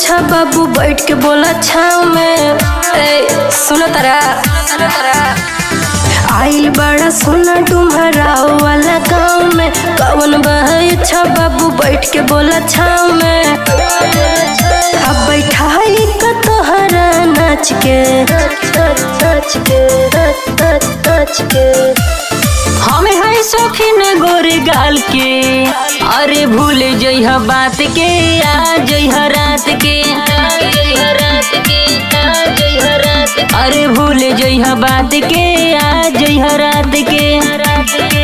अच्छा बाबू बैठ के बोला छाव में ए सुनो तारा सुनो तारा आइल बड़ा सोना डुमरा वाला गाँव में कवन बहे अच्छा बाबू बैठ के बोला छाव में अब बैठाई का तोहरा नाच के नाच के नाच के हमें है शौकीन गोरे गाल के अरे भूल जइह बात के आ जइह रात के आ जइह रात के आ जइह रात के। अरे भूल जइह बात के आ जइह रात के रात के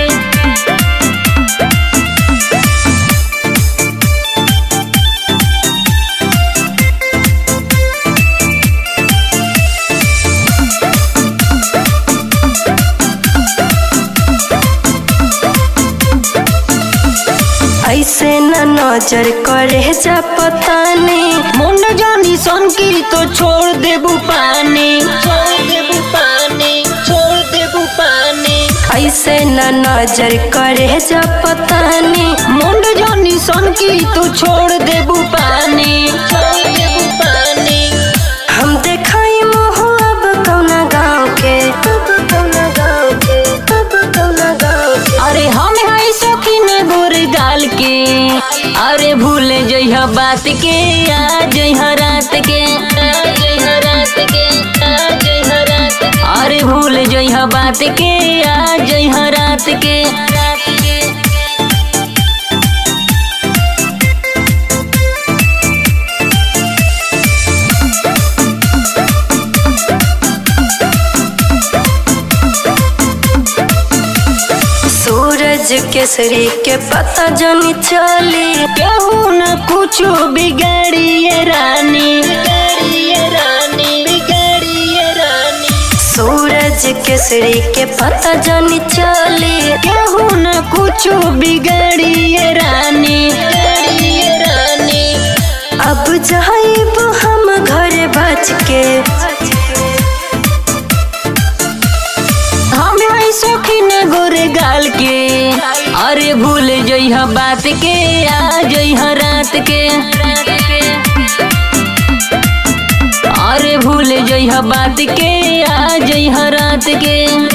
ऐसे न नजर करे जा पता नहीं मुंड जानी सन की तो छोड़ देबू पानी छोड़ देबू पानी छोड़ देबू पानी ऐसे न नजर करे जा पता नहीं मुंड जानी सन की तो छोड़ देबू पानी छोड़ देबू पानी हम देखाई मोह अब कौना गाँव के अब कौना गाँव के अब कौना गाँव के अरे हम है शौकीन गोर गाल के अरे भूल जइह बात के आ जइह रात के आ जइह रात के आ जइह रात के। अरे भूल जइह बात के आ जइह रात के रात के सूरज केसरी के पता जनी चली केहू न कुछ बिगाड़िए रानी बिगाड़िए रानी बिगाड़िए रानी सूरज केसरी के पता जनी चली केहू न कुछ बिगाड़िए रानी बिगाड़िए रानी अब जाइब हम घर बच के हम है शौकीन गोरे गाल के अरे भूल जइह बात के आ जइह रात के अरे भूल जइह बात के आ जइह रात के